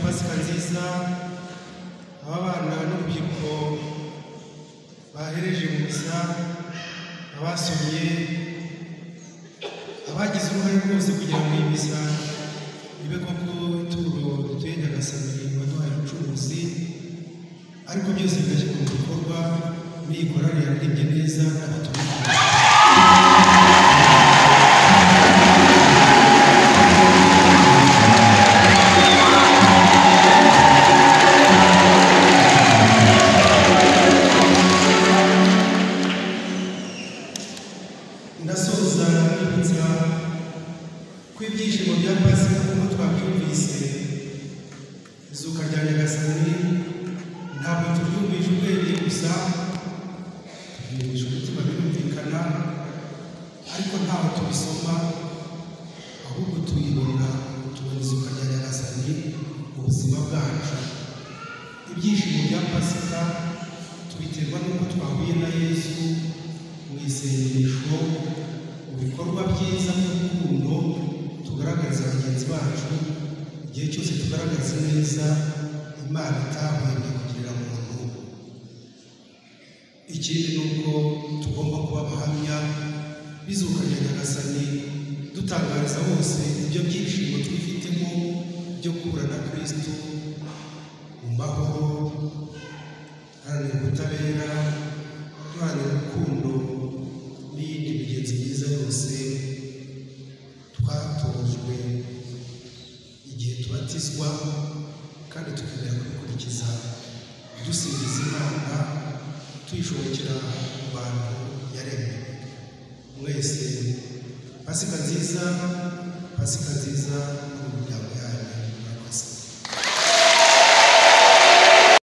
pasika nziza aho abana n'urubyiruko bahereje mu misa abasomye abagize uruhare rwose kugira ngo iyi misa ibe koko ituro dutuye nyagasani waduhaye ubucuruzi ariko byose bigashyirwa mu bikorwa n'iyikorane yaririmbye neza n'abatumwa ndasoza nibutsa ko ibyishimo bya pasika nk'uko twabyumvise izuka rya nyagasani ntabwo tubyumvisha ubwenge gusa tubyumvisha umutima birumvikana ariko ntaho tubisoma ahubwo tuyibona tubona izuka rya nyagasani mu buzima bwacu ibyishimo bya pasika tubiterwa n'uko twahuye na yesu mu isengesho mu bikorwa byiza by'urukundo tugaragariza bagenzi bacu igihe cyose tugaragaza neza imana itahwemye kugirira muntu ikindi ni uko tugomba kuba abahamya bizuka rya nyagasani dutangariza bose ibyo byishimo twifitemo byo guhura na kristo mu mahoro duharanira ubutabera duharanira urukundo n'iyindi migenzo myiza yose twatojwe igihe tubatizwa kandi tukemera kubikurikiza dusingiza imana tuyishobokera mu bantu yaremye mwese pasika nziza pasika nziza